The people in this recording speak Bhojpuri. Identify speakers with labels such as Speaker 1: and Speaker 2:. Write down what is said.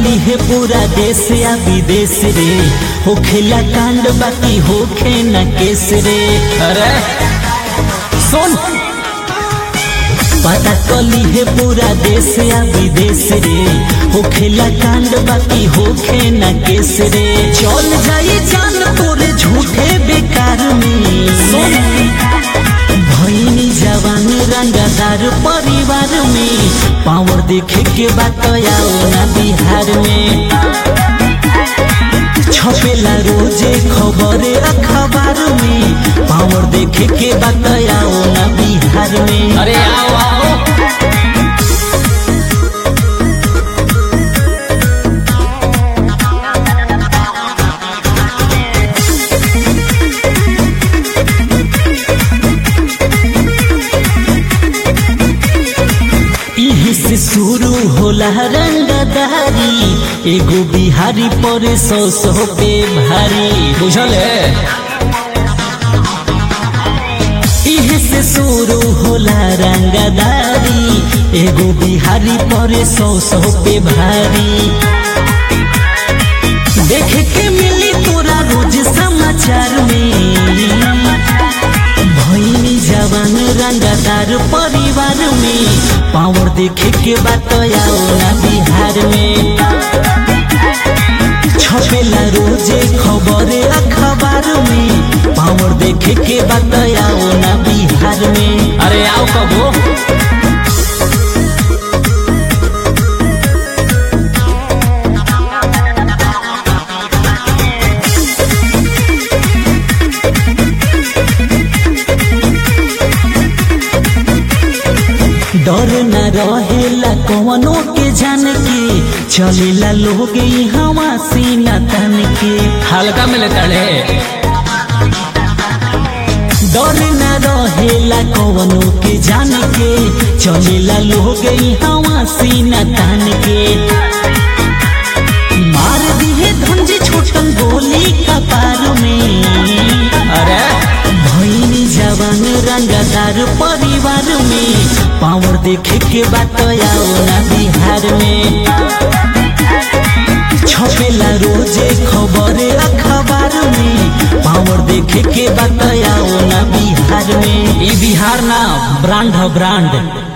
Speaker 1: कली है पूरा देश या विदेश रे होखेला कांड बाकी होखे न केस रे
Speaker 2: अरे
Speaker 1: सुन पता कली है पूरा देश या विदेश रे होखेला कांड बाकी होखे न केस रे चल जाई जान तोरे झूठे बेकार में सुन भैनी जवान रंगदार परिवार में पावर देखे के बात आओ ना बिहार में छपेला रोजे खबर अखबार में पावर देखे के बात आओ ना बिहार में
Speaker 2: अरे आओ आओ
Speaker 1: इही से शुरू होला रंगदारी एगो बिहारी पर सौ सौ पे भारी
Speaker 2: बुझल है
Speaker 1: इहे से शुरू होला रंगदारी एगो बिहारी पर सौ सौ पे भारी देखे के मिली तोरा रोज समाचार में भैनी जवान रंगदार परिवार में पावर देखे के बात आओ ना बिहार में छपेला रोजे खबर अखबार में पावर देखे के बात आओ ना बिहार में
Speaker 2: अरे आओ कबो
Speaker 1: डर न रहेला कवनो के जान के चलेला लोग हवा सीना तन के
Speaker 2: हल्का में लेता है
Speaker 1: डर न रहेला कवनो के जान के चलेला लोग हवा सीना तन के मार दिए धंजी छोटन गोली कपार में
Speaker 2: अरे
Speaker 1: भैनी जवान रंगदार परिवार में पावर देखे के बात आओ ना बिहार में छपेला रोजे खबर अखबार में पावर देखे के बात आओ ना बिहार में
Speaker 2: ई बिहार ना
Speaker 1: ब्रांड ह ब्रांड